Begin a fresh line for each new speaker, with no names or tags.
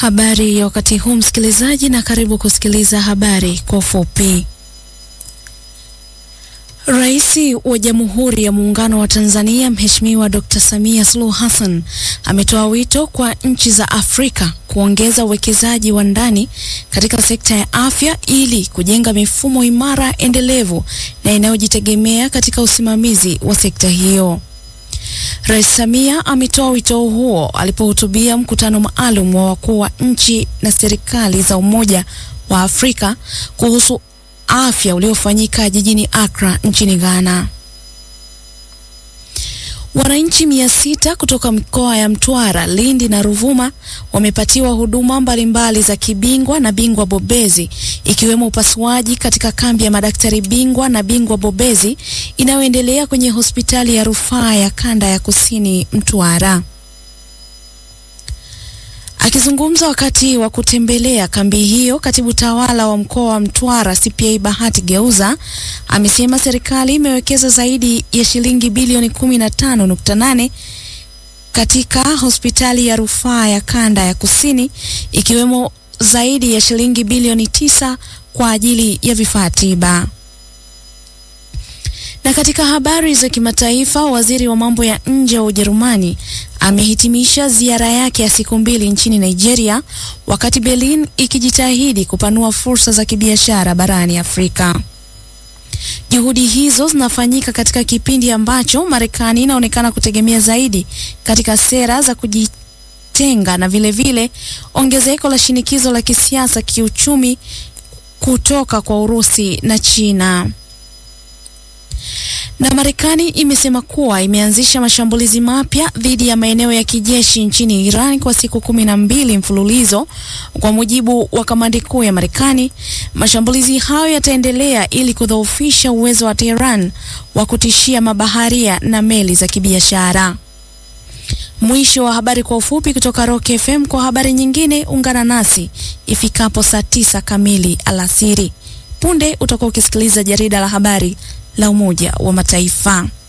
Habari ya wakati huu msikilizaji, na karibu kusikiliza habari kwa ufupi. Rais wa Jamhuri ya Muungano wa Tanzania Mheshimiwa Dr. Samia Suluhu Hassan ametoa wito kwa nchi za Afrika kuongeza uwekezaji wa ndani katika sekta ya afya ili kujenga mifumo imara, endelevu na inayojitegemea katika usimamizi wa sekta hiyo. Rais Samia ametoa wito huo alipohutubia mkutano maalum wa wakuu wa nchi na serikali za Umoja wa Afrika kuhusu afya uliofanyika jijini Accra nchini Ghana. Wananchi mia sita kutoka mikoa ya Mtwara, Lindi na Ruvuma wamepatiwa huduma mbalimbali za kibingwa na bingwa bobezi ikiwemo upasuaji katika kambi ya madaktari bingwa na bingwa bobezi inayoendelea kwenye hospitali ya rufaa ya kanda ya Kusini Mtwara. Akizungumza wakati wa kutembelea kambi hiyo, katibu tawala wa mkoa wa Mtwara CPA Bahati Geuza amesema serikali imewekeza zaidi ya shilingi bilioni 15.8 katika hospitali ya rufaa ya kanda ya Kusini ikiwemo zaidi ya shilingi bilioni tisa kwa ajili ya vifaa tiba. Na katika habari za kimataifa, waziri wa mambo ya nje wa Ujerumani amehitimisha ziara yake ya siku mbili nchini Nigeria, wakati Berlin ikijitahidi kupanua fursa za kibiashara barani Afrika. Juhudi hizo zinafanyika katika kipindi ambacho Marekani inaonekana kutegemea zaidi katika sera za kujitenga na vilevile vile, ongezeko la shinikizo la kisiasa, kiuchumi kutoka kwa Urusi na China na Marekani imesema kuwa imeanzisha mashambulizi mapya dhidi ya maeneo ya kijeshi nchini Iran kwa siku kumi na mbili mfululizo. Kwa mujibu wa kamandi kuu ya Marekani, mashambulizi hayo yataendelea ili kudhoofisha uwezo wa Tehran wa kutishia mabaharia na meli za kibiashara. Mwisho wa habari kwa ufupi kutoka Rock FM. Kwa habari nyingine ungana nasi ifikapo saa tisa kamili alasiri. Punde utakuwa ukisikiliza jarida la habari la Umoja wa Mataifa.